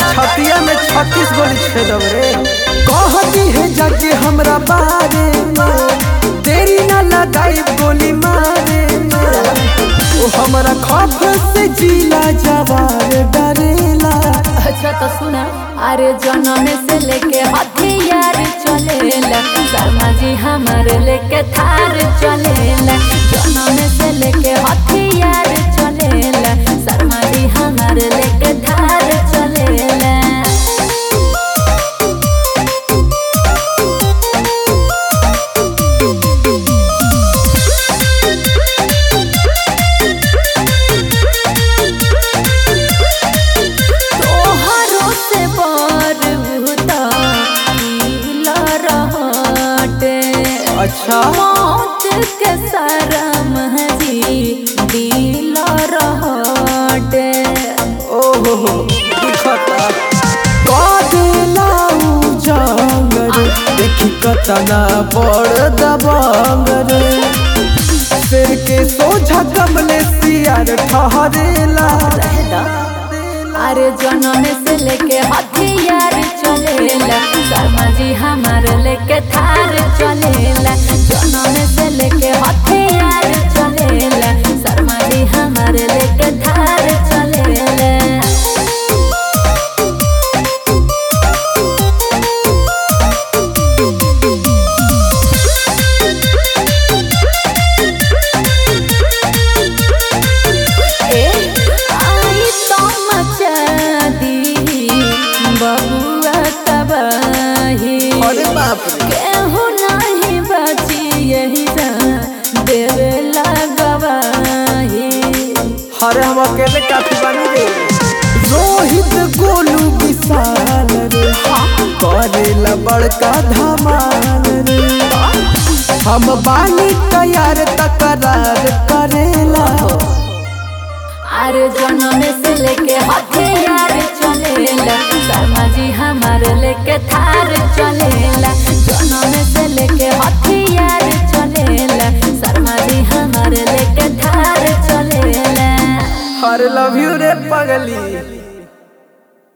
छतिया में छत्तीस गोली छेदब रे कहती है जाके हमरा बारे में देरी ना लगाई गोली मारे में ओ हमरा खौफ से जिला जवार डरेला अच्छा तो सुना अरे जन्म से लेके हथियार चलेला शर्मा जी हमारे लेके थार चलेला जन्म से लेके हथियार चलेला शर्मा जी हमारे लेके थार चलेला तोहरो से बर भूता पीला रहटे अच्छा मौत के शरम जी दिल रहटे ओहो हो दिखता कदेला उजांग रे देखी कतना बड़ दबंग रे सिर के सोझा कमले सियार ठहरेला अरे जन्म से लेके हथियार चलेला शर्मा जी हमार लेके थार चलेला जन्म से लेके हथियार चलेला शर्मा जी हमार लेके थार चलेला ए आई तो मचा दी बबुआ तबाही अरे बाप रे केहू नहीं बची यही जा देवे लगवाही अरे हम अकेले काफी बानी रे रोहित गोलू विशाल रे करेला बड़का धमाल रे हम बानी तैयार तकरार करेला अरे जन्म से लेके हथियार चलेला शर्मा जी हमार लेके थार चलेला जन्म से लेके हथियार चलेला शर्मा जी हमार लेके थार चलेला अरे लव यू रे पगली